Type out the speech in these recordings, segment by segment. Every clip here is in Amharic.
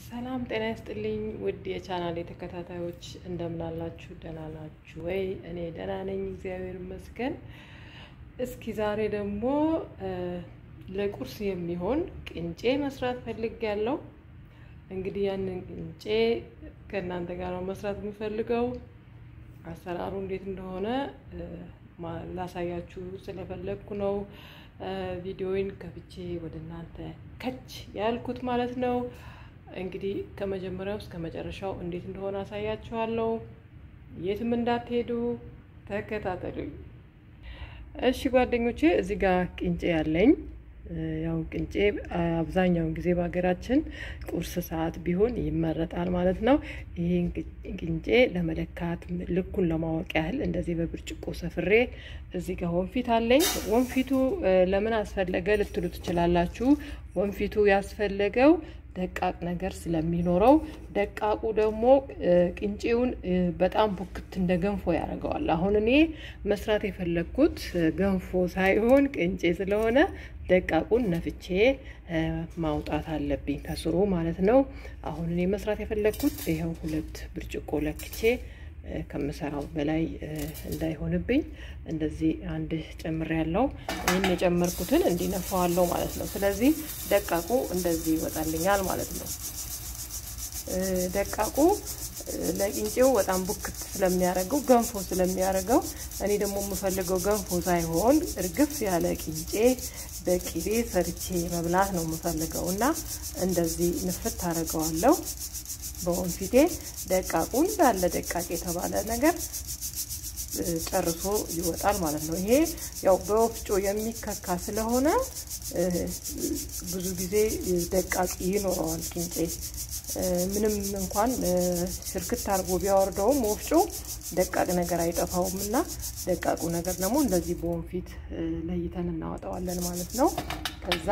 ሰላም ጤና ይስጥልኝ ውድ የቻናሌ ተከታታዮች እንደምን አላችሁ? ደህና ናችሁ ወይ? እኔ ደህና ነኝ፣ እግዚአብሔር ይመስገን። እስኪ ዛሬ ደግሞ ለቁርስ የሚሆን ቅንጬ መስራት ፈልጌያለሁ። እንግዲህ ያንን ቅንጬ ከእናንተ ጋር ነው መስራት የምፈልገው። አሰራሩ እንዴት እንደሆነ ላሳያችሁ ስለፈለግኩ ነው ቪዲዮውን ከፍቼ ወደ እናንተ ከች ያልኩት ማለት ነው። እንግዲህ ከመጀመሪያው እስከ መጨረሻው እንዴት እንደሆነ አሳያችኋለሁ። የትም እንዳትሄዱ ተከታተሉኝ። እሺ ጓደኞቼ፣ እዚህ ጋር ቅንጬ ያለኝ ያው ቅንጬ አብዛኛውን ጊዜ በሀገራችን ቁርስ ሰዓት ቢሆን ይመረጣል ማለት ነው። ይህን ቅንጬ ለመለካት ልኩን ለማወቅ ያህል እንደዚህ በብርጭቆ ሰፍሬ እዚህ ጋር ወንፊት አለኝ። ወንፊቱ ለምን አስፈለገ ልትሉ ትችላላችሁ። ወንፊቱ ያስፈለገው ደቃቅ ነገር ስለሚኖረው ደቃቁ ደግሞ ቅንጬውን በጣም ቡክት እንደ ገንፎ ያደርገዋል። አሁን እኔ መስራት የፈለግኩት ገንፎ ሳይሆን ቅንጬ ስለሆነ ደቃቁን ነፍቼ ማውጣት አለብኝ ከስሩ ማለት ነው። አሁን እኔ መስራት የፈለግኩት ይኸው ሁለት ብርጭቆ ለክቼ ከምሰራው በላይ እንዳይሆንብኝ እንደዚህ አንድ ጨምር ያለው ይህን የጨመርኩትን እንዲነፋዋለሁ ማለት ነው። ስለዚህ ደቃቁ እንደዚህ ይወጣልኛል ማለት ነው። ደቃቁ ለቅንጬው በጣም ቡክት ስለሚያደርገው ገንፎ ስለሚያደርገው እኔ ደግሞ የምፈልገው ገንፎ ሳይሆን እርግፍ ያለ ቅንጬ በቂቤ ሰርቼ መብላት ነው የምፈልገው እና እንደዚህ ንፍት አደርገዋለሁ በወንፊቴ ደቃቁ እንዳለ ደቃቅ የተባለ ነገር ጨርሶ ይወጣል ማለት ነው። ይሄ ያው በወፍጮ የሚከካ ስለሆነ ብዙ ጊዜ ደቃቂ ይኖረዋል ቅንጬ። ምንም እንኳን ሽርክት አድርጎ ቢያወርደውም ወፍጮ ደቃቅ ነገር አይጠፋውም እና ደቃቁ ነገር ደግሞ እንደዚህ በወንፊት ለይተን እናወጣዋለን ማለት ነው። ከዛ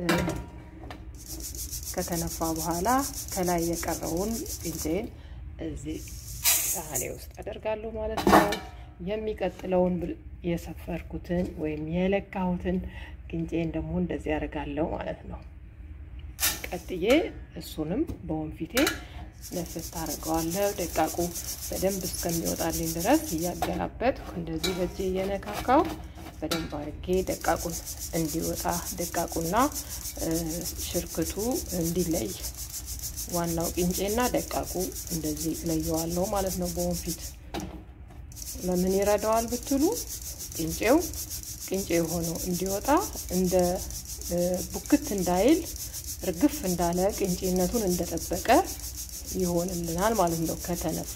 ከተነፋ በኋላ ከላይ የቀረውን ቅንጬን እዚህ ሳህኔ ውስጥ አደርጋለሁ ማለት ነው። የሚቀጥለውን የሰፈርኩትን ወይም የለካሁትን ቅንጬን ደግሞ እንደዚህ አደርጋለሁ ማለት ነው። ቀጥዬ እሱንም በወንፊቴ ነፍስ ታደርገዋለሁ። ደቃቁ በደንብ እስከሚወጣልኝ ድረስ እያገላበጥኩ እንደዚህ በእጄ እየነካካው በደንብ አድርጌ ደቃቁን እንዲወጣ ደቃቁና ሽርክቱ እንዲለይ ዋናው ቅንጬና ደቃቁ እንደዚህ ለየዋለሁ ማለት ነው በወንፊት። ለምን ይረዳዋል ብትሉ ቅንጬው ቅንጬ ሆኖ እንዲወጣ እንደ ቡክት እንዳይል እርግፍ እንዳለ ቅንጬነቱን እንደጠበቀ ይሆንልናል ማለት ነው ከተነፋ።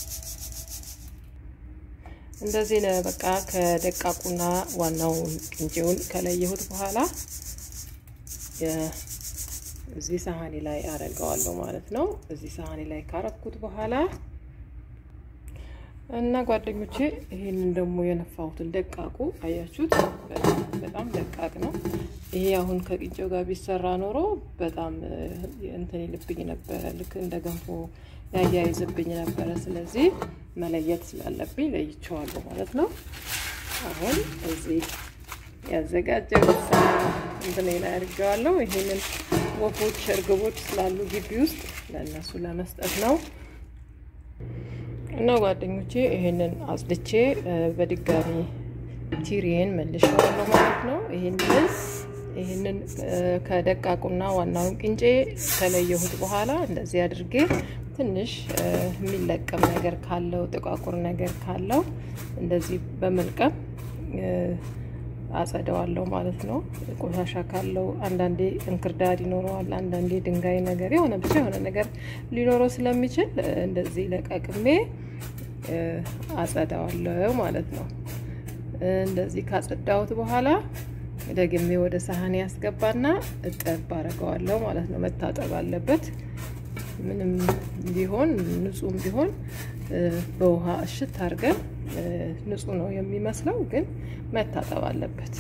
እንደዚህ ነው በቃ ከደቃቁና ዋናውን ቅንጬውን ከለየሁት በኋላ እዚህ ሳህኔ ላይ አደርገዋለሁ ማለት ነው። እዚህ ሳህኔ ላይ ካረኩት በኋላ እና ጓደኞቼ ይሄንን ደግሞ የነፋሁትን ደቃቁ አያችሁት፣ በጣም ደቃቅ ነው። ይሄ አሁን ከቅንጬው ጋር ቢሰራ ኖሮ በጣም እንትን ይልብኝ ነበረ፣ ልክ እንደ ገንፎ ያያይዝብኝ ነበረ። ስለዚህ መለየት ስላለብኝ ለይቼዋለሁ ማለት ነው። አሁን እዚህ ያዘጋጀው እንትን ላይ አድርጌዋለሁ። ይሄንን ወፎች፣ እርግቦች ስላሉ ግቢ ውስጥ ለእነሱ ለመስጠት ነው። እና ጓደኞቼ ይሄንን አጽድቼ በድጋሚ ቲሪዬን መልሼዋለሁ ማለት ነው። ይሄንን ይሄንን ከደቃቁና ዋናውን ቅንጬ ከለየሁት በኋላ እንደዚህ አድርጌ ትንሽ የሚለቀም ነገር ካለው ጥቋቁር ነገር ካለው እንደዚህ በመልቀም አጸደዋለሁ ማለት ነው። ቆሻሻ ካለው አንዳንዴ እንክርዳድ ይኖረዋል፣ አንዳንዴ ድንጋይ ነገር የሆነ ብቻ የሆነ ነገር ሊኖረው ስለሚችል እንደዚህ ለቀቅሜ አጸዳዋለሁ ማለት ነው። እንደዚህ ካጸዳሁት በኋላ ደግሜ ወደ ሳህን ያስገባና እጠብ አደርገዋለሁ ማለት ነው። መታጠብ አለበት። ምንም ቢሆን ንጹህም ቢሆን በውሃ እሽት አድርገን ንጹህ ነው የሚመስለው፣ ግን መታጠብ አለበት።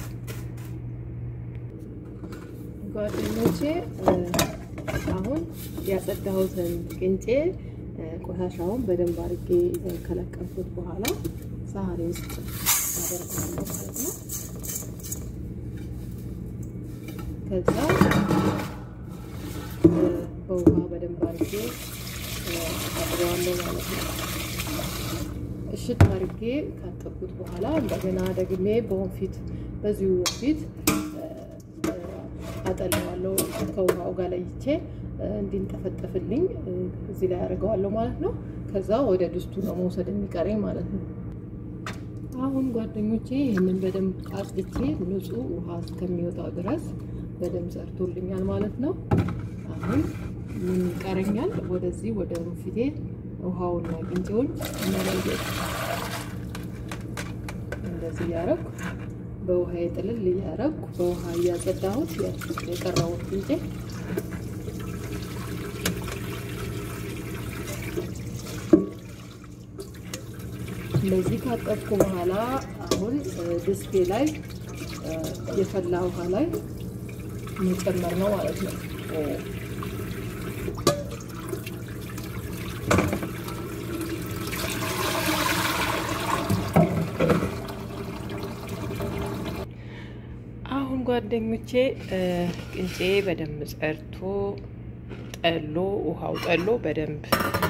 ጓደኞቼ አሁን ያጸዳሁትን ቅንጬ ቆሻሻውን በደንብ አድርጌ ከለቀምኩት በኋላ ሳህኔ ውስጥ አደርገዋለሁ ማለት ነው። ከዛ በውሃ በደንብ አድርጌ አጥበዋለሁ ማለት ነው። እሽት አድርጌ ካጠብኩት በኋላ እንደገና ደግሜ በወንፊት በዚሁ ወንፊት አጠለዋለሁ ከውሃው ጋር ለይቼ እንዲንጠፈጠፍልኝ እዚህ ላይ አደርገዋለሁ ማለት ነው። ከዛ ወደ ድስቱ ነው መውሰድ የሚቀረኝ ማለት ነው። አሁን ጓደኞቼ ይህንን በደንብ አጽድቼ ንጹህ ውሃ እስከሚወጣው ድረስ በደንብ ሰርቶልኛል ማለት ነው። አሁን ምን ይቀረኛል? ወደዚህ ወደ ወንፊቴ ውሃውና ቅንጬውን መለየት እንደዚህ እያረኩ በውሃ ጥልል እያረኩ በውሃ እያጸዳሁት የቀረውን ቅንጬ እንደዚህ ካጠብኩ በኋላ አሁን ድስቴ ላይ የፈላ ውሃ ላይ መጨመር ነው ማለት ነው። አሁን ጓደኞቼ ቅንጬ በደንብ ጸድቶ ጠሎ ውሃው ጠሎ በደንብ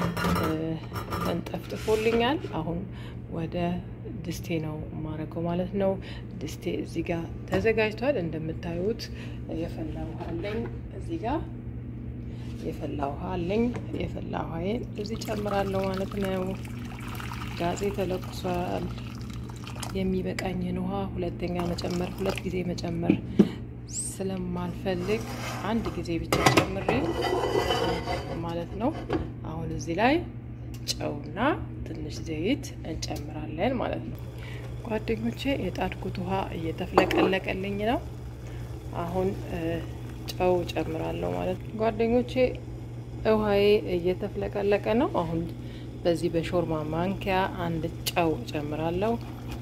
ተንጠፍጥፎልኛል። አሁን ወደ ድስቴ ነው የማረገው ማለት ነው። ድስቴ እዚህ ጋር ተዘጋጅቷል። እንደምታዩት የፈላ ውሃ አለኝ። እዚህ ጋር የፈላ ውሃ አለኝ። የፈላ ውሃዬን እዚህ ጨምራለሁ ማለት ነው። ጋዜ ተለኩሷል። የሚበቃኝን ውሃ ሁለተኛ መጨመር ሁለት ጊዜ መጨመር ስለማልፈልግ አንድ ጊዜ ብቻ ጨምሬ ማለት ነው። አሁን እዚህ ላይ ጨውና ትንሽ ዘይት እንጨምራለን ማለት ነው። ጓደኞቼ የጣድኩት ውሃ እየተፍለቀለቀልኝ ነው። አሁን ጨው ጨምራለሁ ማለት ነው። ጓደኞቼ ውሃዬ እየተፍለቀለቀ ነው። አሁን በዚህ በሾርማ ማንኪያ አንድ ጨው ጨምራለሁ።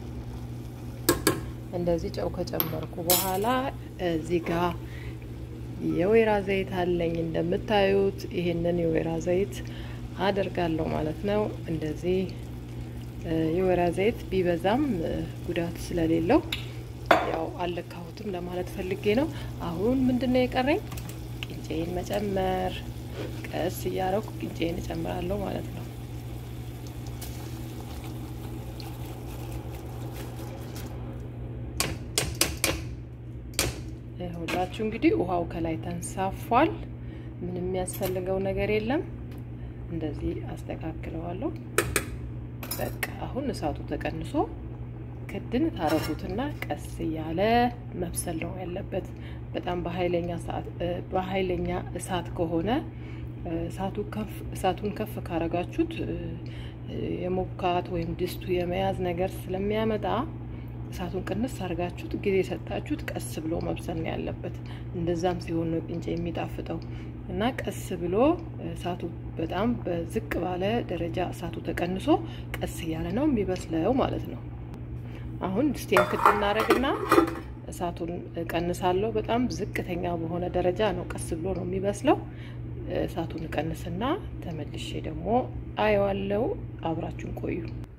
እንደዚህ ጨው ከጨመርኩ በኋላ እዚህ ጋር የወይራ ዘይት አለኝ እንደምታዩት። ይህንን የወይራ ዘይት አደርጋለሁ ማለት ነው። እንደዚህ የወይራ ዘይት ቢበዛም ጉዳት ስለሌለው ያው አልለካሁትም ለማለት ፈልጌ ነው። አሁን ምንድን ነው የቀረኝ? ቅንጬን መጨመር። ቀስ እያረኩ ቅንጬን እጨምራለሁ ማለት ነው። ሁላችሁ እንግዲህ ውሃው ከላይ ተንሳፏል። ምንም የሚያስፈልገው ነገር የለም። እንደዚህ አስተካክለዋለሁ። በቃ አሁን እሳቱ ተቀንሶ ክድን ታረጉትና ቀስ እያለ መብሰል ነው ያለበት። በጣም በኃይለኛ እሳት ከሆነ እሳቱን ከፍ ካረጋችሁት የሞካት ወይም ድስቱ የመያዝ ነገር ስለሚያመጣ እሳቱን ቅንስ አድርጋችሁት ጊዜ ሰጣችሁት ቀስ ብሎ መብሰል ነው ያለበት። እንደዛም ሲሆን ነው ቅንጬ የሚጣፍጠው እና ቀስ ብሎ እሳቱ በጣም በዝቅ ባለ ደረጃ እሳቱ ተቀንሶ ቀስ እያለ ነው የሚበስለው ማለት ነው። አሁን ድስቴን ክድ እናደርግና እሳቱን ቀንሳለሁ። በጣም ዝቅተኛ በሆነ ደረጃ ነው ቀስ ብሎ ነው የሚበስለው። እሳቱን ቀንስና ተመልሼ ደግሞ አየዋለው። አብራችሁን ቆዩ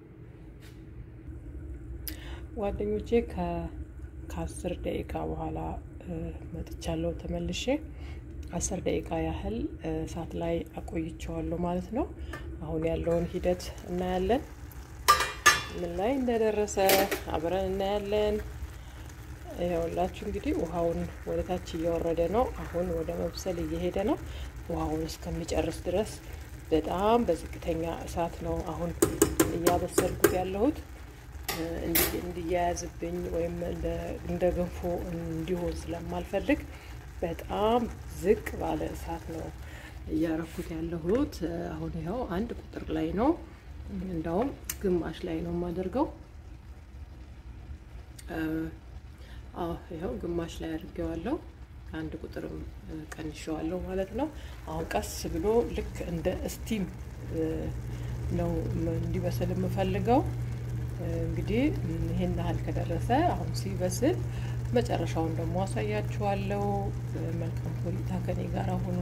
ጓደኞቼ። ከአስር ደቂቃ በኋላ መጥቻለሁ ተመልሼ። አስር ደቂቃ ያህል እሳት ላይ አቆይቸዋለሁ ማለት ነው። አሁን ያለውን ሂደት እናያለን። ምን ላይ እንደደረሰ አብረን እናያለን። ይኸውላችሁ እንግዲህ ውሃውን ወደ ታች እየወረደ ነው። አሁን ወደ መብሰል እየሄደ ነው። ውሃውን እስከሚጨርስ ድረስ በጣም በዝቅተኛ እሳት ነው አሁን እያበሰልኩት ያለሁት እንዲያያዝብኝ ወይም እንደ ገንፎ እንዲሆን ስለማልፈልግ በጣም ዝቅ ባለ እሳት ነው እያረኩት ያለሁት። አሁን ይኸው አንድ ቁጥር ላይ ነው፣ እንደውም ግማሽ ላይ ነው የማደርገው። ይኸው ግማሽ ላይ አድርጌዋለሁ። አንድ ቁጥርም ቀንሸዋለሁ ማለት ነው። አሁን ቀስ ብሎ ልክ እንደ እስቲም ነው እንዲበስል የምፈልገው። እንግዲህ ይሄን ያህል ከደረሰ አሁን ሲበስል መጨረሻውን ደግሞ አሳያችኋለሁ። መልካም ቆይታ ከኔ ጋር ሆኖ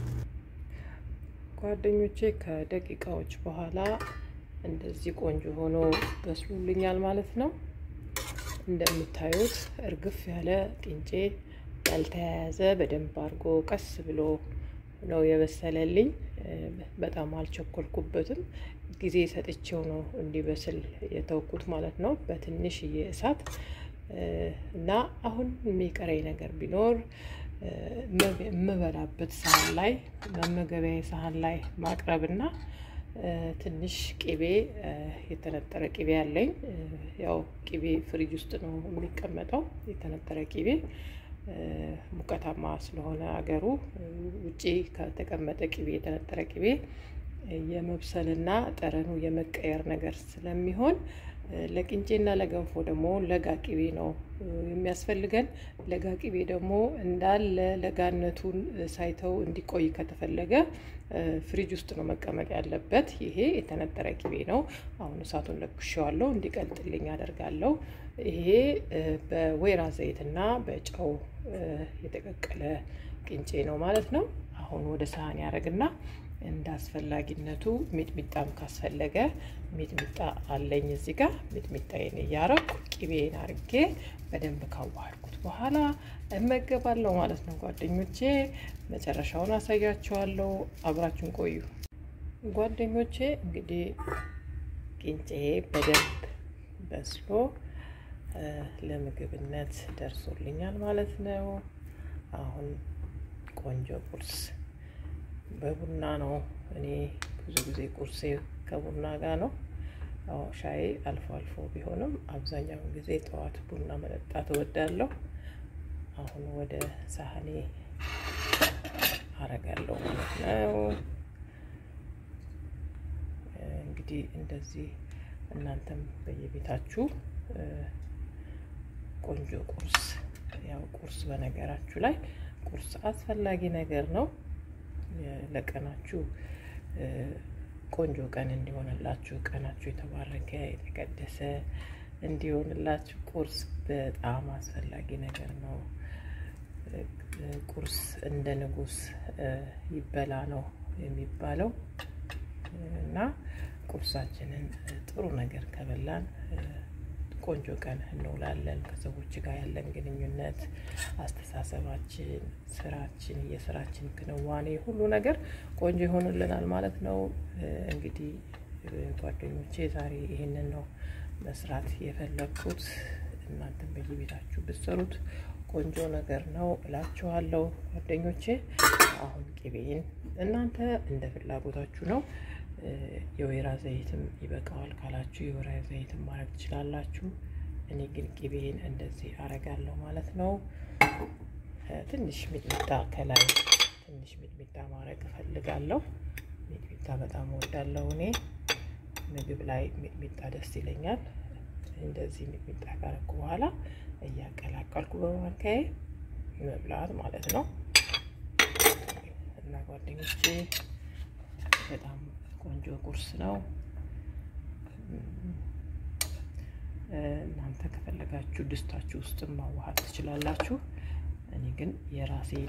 ጓደኞቼ ከደቂቃዎች በኋላ እንደዚህ ቆንጆ ሆኖ በስሉልኛል ማለት ነው። እንደምታዩት እርግፍ ያለ ቅንጬ ያልተያያዘ በደንብ አድርጎ ቀስ ብሎ ነው የበሰለልኝ። በጣም አልቸኮልኩበትም። ጊዜ ሰጥቼው ነው እንዲበስል የተውኩት ማለት ነው በትንሽዬ እሳት እና አሁን የሚቀረኝ ነገር ቢኖር የምበላበት ሳህን ላይ መመገቢያ ሳህን ላይ ማቅረብና ትንሽ ቅቤ የተነጠረ ቅቤ አለኝ። ያው ቅቤ ፍሪጅ ውስጥ ነው የሚቀመጠው። የተነጠረ ቅቤ ሙቀታማ ስለሆነ አገሩ ውጪ ከተቀመጠ ቅቤ የተነጠረ ቅቤ የመብሰልና ጠረኑ የመቀየር ነገር ስለሚሆን ለቅንጬና ለገንፎ ደግሞ ለጋ ቅቤ ነው የሚያስፈልገን። ለጋ ቅቤ ደግሞ እንዳለ ለጋነቱን ሳይተው እንዲቆይ ከተፈለገ ፍሪጅ ውስጥ ነው መቀመጥ ያለበት። ይሄ የተነጠረ ቅቤ ነው። አሁን እሳቱን ለኩሼዋለሁ፣ እንዲቀልጥልኝ አደርጋለሁ። ይሄ በወይራ ዘይትና በጨው የተቀቀለ ቅንጬ ነው ማለት ነው። አሁን ወደ ሳህን ያደርግና እንደ አስፈላጊነቱ ሚጥሚጣም ካስፈለገ ሚጥሚጣ አለኝ እዚህ ጋር ሚጥሚጣዬን እያረኩ ቅቤን አርጌ በደንብ ካዋሃድኩት በኋላ እመገባለሁ ማለት ነው። ጓደኞቼ መጨረሻውን አሳያችኋለሁ። አብራችሁን ቆዩ ጓደኞቼ። እንግዲህ ቅንጬ በደንብ በስሎ ለምግብነት ደርሶልኛል ማለት ነው። አሁን ቆንጆ ቁርስ በቡና ነው። እኔ ብዙ ጊዜ ቁርሴ ከቡና ጋር ነው። ያው ሻይ አልፎ አልፎ ቢሆንም አብዛኛውን ጊዜ ጠዋት ቡና መጠጣት እወዳለሁ። አሁን ወደ ሳህኔ አረጋለሁ ማለት ነው። እንግዲህ እንደዚህ እናንተም በየቤታችሁ ቆንጆ ቁርስ ያው ቁርስ በነገራችሁ ላይ ቁርስ አስፈላጊ ነገር ነው። ለቀናችሁ ቆንጆ ቀን እንዲሆንላችሁ ቀናችሁ የተባረከ የተቀደሰ እንዲሆንላችሁ ቁርስ በጣም አስፈላጊ ነገር ነው። ቁርስ እንደ ንጉስ ይበላ ነው የሚባለው እና ቁርሳችንን ጥሩ ነገር ከበላን ቆንጆ ቀን እንውላለን። ከሰዎች ጋር ያለን ግንኙነት፣ አስተሳሰባችን፣ ስራችን፣ የስራችን ክንዋኔ ሁሉ ነገር ቆንጆ ይሆንልናል ማለት ነው። እንግዲህ ጓደኞቼ ዛሬ ይሄንን ነው መስራት የፈለግኩት። እናንተም በየቤታችሁ ብትሰሩት ቆንጆ ነገር ነው እላችኋለሁ ጓደኞቼ። አሁን ቅቤን እናንተ እንደ ፍላጎታችሁ ነው። የወይራ ዘይትም ይበቃዋል ካላችሁ የወይራ ዘይትም ማድረግ ትችላላችሁ። እኔ ግን ቅቤን እንደዚህ አረጋለሁ ማለት ነው። ትንሽ ሚጥሚጣ ከላይ ትንሽ ሚጥሚጣ ማድረግ እፈልጋለሁ። ሚጥሚጣ በጣም እወዳለሁ እኔ ምግብ ላይ ሚጥሚጣ ደስ ይለኛል። እንደዚህ ሚጥሚጣ ካረኩ በኋላ እያቀላቀልኩ በማንካዬ መብላት ማለት ነው እና ጓደኞቼ በጣም ቆንጆ ቁርስ ነው። እናንተ ከፈለጋችሁ ድስታችሁ ውስጥ ማዋሃድ ትችላላችሁ። እኔ ግን የራሴን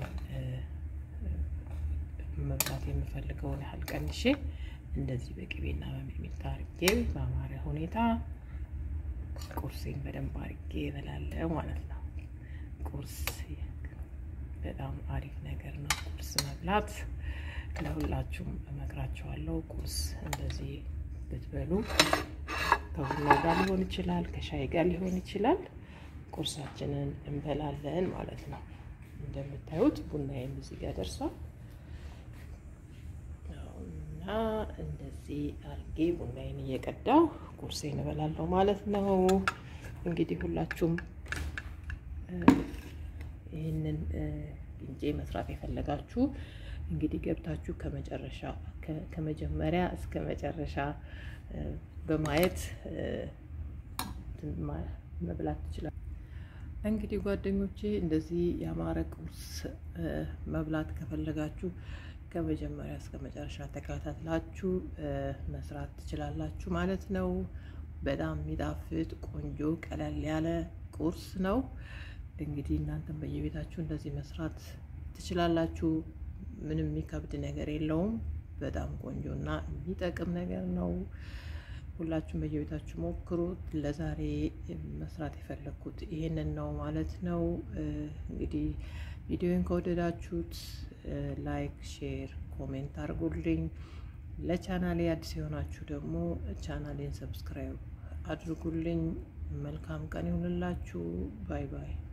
መብላት የምፈልገውን ያህል ቀንሼ እንደዚህ በቅቤና በሚጥሚጣ አርጌ በአማረ ሁኔታ ቁርሴን በደንብ አርጌ እበላለሁ ማለት ነው። ቁርስ በጣም አሪፍ ነገር ነው። ቁርስ መብላት ለሁላችሁም እመክራችኋለሁ። ቁርስ እንደዚህ ብትበሉ ከቡና ጋር ሊሆን ይችላል፣ ከሻይ ጋር ሊሆን ይችላል። ቁርሳችንን እንበላለን ማለት ነው። እንደምታዩት ቡናዬም እዚህ ጋር ደርሷል እና እንደዚህ አርጌ ቡናዬን እየቀዳው ቁርሴን እበላለሁ ማለት ነው። እንግዲህ ሁላችሁም ይህንን ቅንጬ መስራት የፈለጋችሁ እንግዲህ ገብታችሁ ከመጨረሻ ከመጀመሪያ እስከ መጨረሻ በማየት መብላት ትችላል። እንግዲህ ጓደኞቼ እንደዚህ ያማረ ቁርስ መብላት ከፈለጋችሁ ከመጀመሪያ እስከ መጨረሻ ተከታትላችሁ መስራት ትችላላችሁ ማለት ነው። በጣም የሚጣፍጥ ቆንጆ ቀለል ያለ ቁርስ ነው። እንግዲህ እናንተም በየቤታችሁ እንደዚህ መስራት ትችላላችሁ። ምንም የሚከብድ ነገር የለውም። በጣም ቆንጆ እና የሚጠቅም ነገር ነው። ሁላችሁም በየቤታችሁ ሞክሩት። ለዛሬ መስራት የፈለግኩት ይሄንን ነው ማለት ነው። እንግዲህ ቪዲዮን ከወደዳችሁት ላይክ፣ ሼር፣ ኮሜንት አድርጉልኝ። ለቻናሌ አዲስ የሆናችሁ ደግሞ ቻናሌን ሰብስክራይብ አድርጉልኝ። መልካም ቀን ይሁንላችሁ። ባይ ባይ።